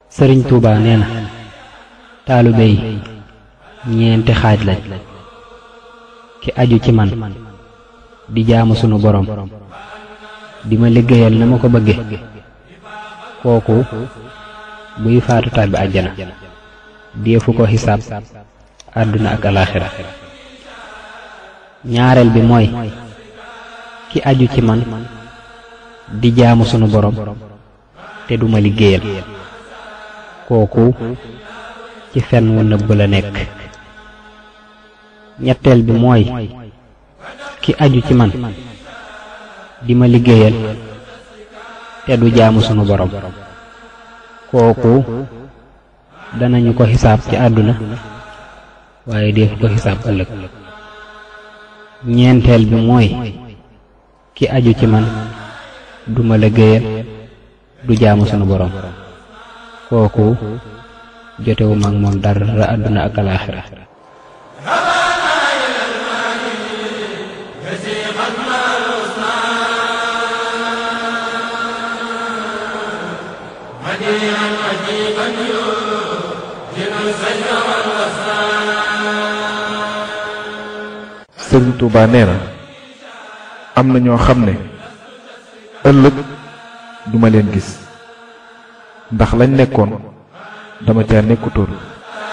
sëriñ Touba nee na taalibe yi ñeenti xaaj lañ ki aju ci man di jaamu sunu borom di ma liggéeyal na ma ko bëgge kooku buy faatu tàbbi àjjana deefu ko xisaab àdduna ak alaaxira ñaareel bi mooy ki aju ci man di jaamu sunu borom te duma liggéeyal kooku ci fen wu nëbb la nekk ñetteel bi mooy ki aju ci man di ma liggéeyal te du jaamu sunu borom kooku danañu ko xisaab ci àdduna waaye def ko xisaab ëllëg ñeenteel bi mooy ki aju ci man du ma liggéeyal du jaamu sunu borom kooku jotewu mag moom dara àdduna ak alaaxira sëriñ Touba nee na am na ñoo xam ne ëllëg duma leen gis ndax lañ nekkoon dama caa nekkutoon